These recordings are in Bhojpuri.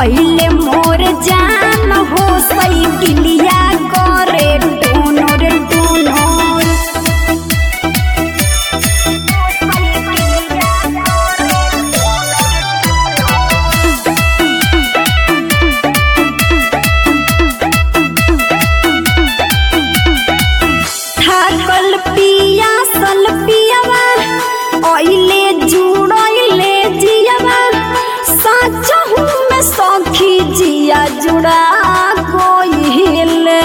अइले मोर जान हो साइकिलिया करे टोनर टोनर थाकल पिया सल पियावा अइले जुड़इले जियावा सचहु में सखी जिया जुड़ा गइले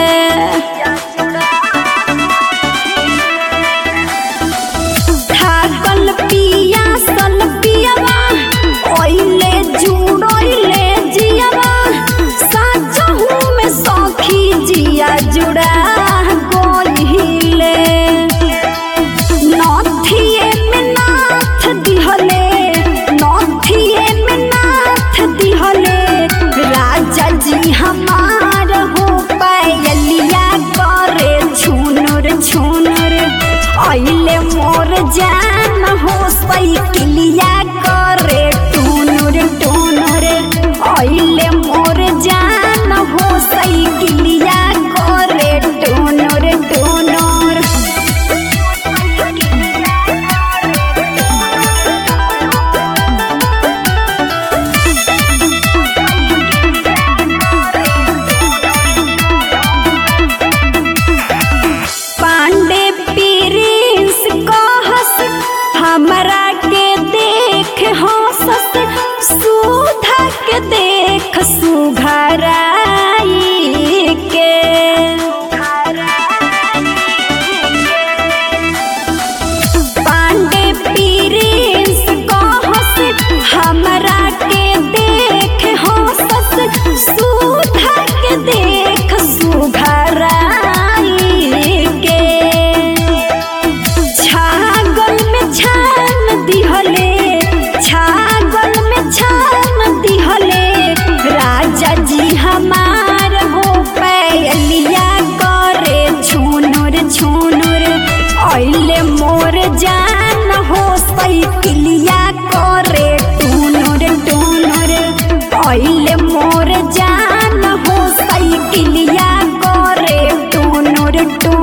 थाकल पिया सल पियावा अइले जुड़इले जियावा सचहु में सखी जिया जुड़ा गइले नथिए में नाथ दिहले नथिए में नाथ दिहले राजा जी हमार हो पायलिया करे छुनुर छुनुर अइले मोर जान हो साइकिलिया करे टुनुर टुनुर अइले मोर जान हो साइकिलिया करे टुनुर टुनुर पांडे प्रिंस कहस हमरा के देख हंसस सुधा के देख सुघराई के पांडे प्रिंस कहस हमरा के देख हंसस सुधा के देख सुघराई के छागल में छान दिहले छागल में छान दिहले राजा जी हमार हो पैलिया करे छुनुर छुनुर अइले मोर जान हो साइकिलिया करे टुनुर टुनुर अइले मोर जान हो साइकिलिया करे टुनुर टुनुर